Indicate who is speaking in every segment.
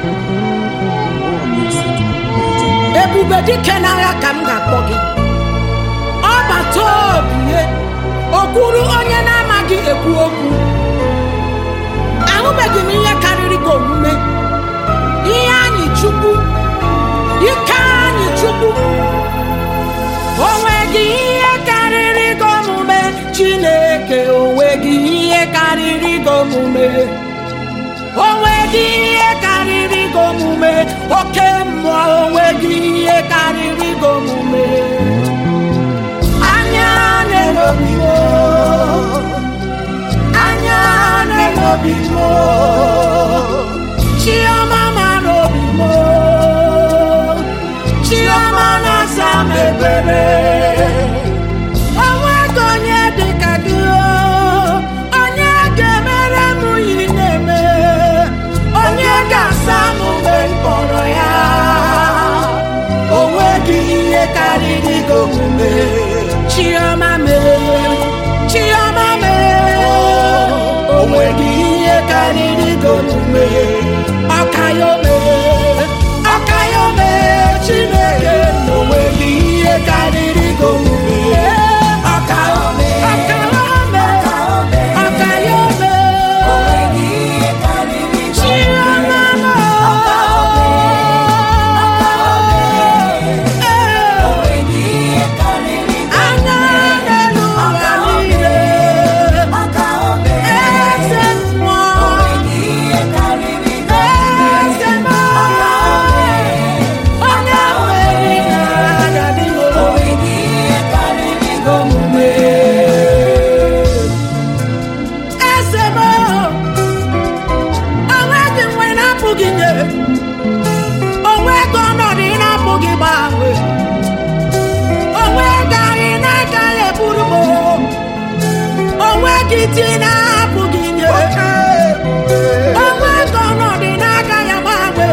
Speaker 1: ebube dike n'agha ka m ga-akpọ gị ọbata obie okwuru onye na-amaghị ekwu okwu ahụbeghị m ihe karịrị gị omume ihe anyị chukwu ike anyị chukwu onweghị ihe karịrị gị omume chineke onweghị ihe karịrị gị omume onweghị ihe karịrị gị omume oke mmụọ onweghị ihe karịrị gị omume anya na-elobi m anya na-elobi m chiọma mara obi m chiọma na-asa m ebere onweghị onye dị ka gị onye ga-emere m yi na-eme onye ga-asa m mgbe m kpọrọ ya onweghị ihe karịrị gị omume chiọma mee chiọma mee onweghị ihe karịrị gị omume ọkayome ọkayome chineke na onweghị ihe karịrị gị omume ọkayome ọkayome ọkayome chiọma anya n'elu ụwa niile eze mmụọ eze mmụọ onye nwere na-adadị omume eze m onweghị nwe na-apụghị nye onweghị ọnọdụ ị na-apụghị gbanwe onweghị anyị na-agaghị eburu m onweghị di na-apụghị nye onweghị ọnọdụ ị na-agaghị agbanwe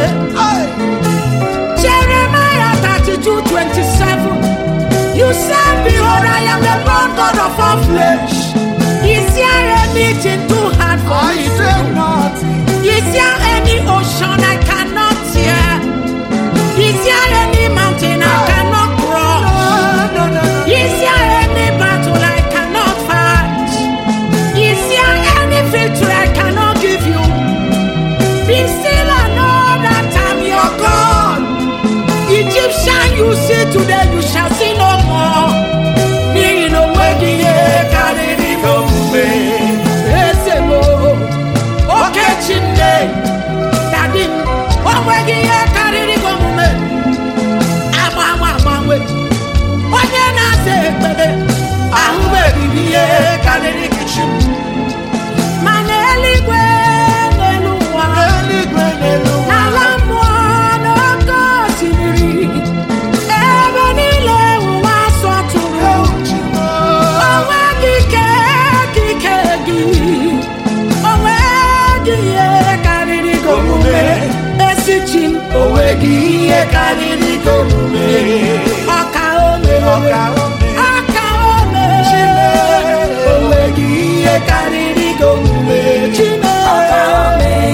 Speaker 1: Jeremiah 32 27 You said, Behold, I am the Lord God of all flesh. Is there anything too hard for
Speaker 2: I
Speaker 1: me?
Speaker 2: say nothing.
Speaker 1: Is there any ocean I cannot hear? Is there any mountain I cannot cross?
Speaker 2: No, no, no, no.
Speaker 1: Is there any battle I cannot fight? Is there any victory I cannot give you? Be still and know that I'm your God. Egyptian you see today, you shall see no more. N'ihi na onweghị ihe karịrị gị omume. Eze m, oke Chineke, dadi m, onweghị ihe karịrị gị omume. Agbanwe agbanwe, onye na-asa ekpere, ahụbeghị m ihe karịrị gị chi m. Ma n'eluigwe n'elu ụwa,
Speaker 2: Eluigwe n'elu ụwa.
Speaker 1: n'ala mmụọ n'oké osimiri, ebe niile ụwa sọtụrụ. Onweghị ike ka ike gị, onweghị ihe karịrị gị omume. Ezi chi m, onweghị ihe karịrị gị omume. Ọka ome,
Speaker 2: Ọka ome.
Speaker 1: ọka ome, onweghị ihe karịrị gị omume. Chineke.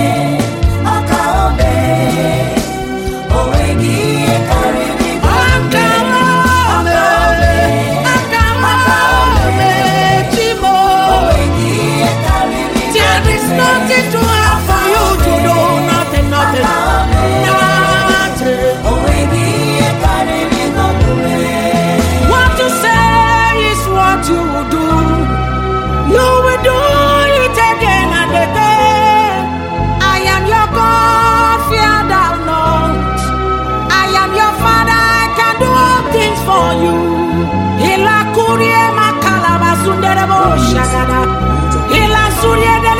Speaker 1: There is nothing too hard for you to do. Nothing, nothing, nothing. What you say is what you will do. You will do it again and again. I am your God, fear thou not. I am your father, I can do all things for you. Ila kurie makala basundere bo shagada. Ila surie de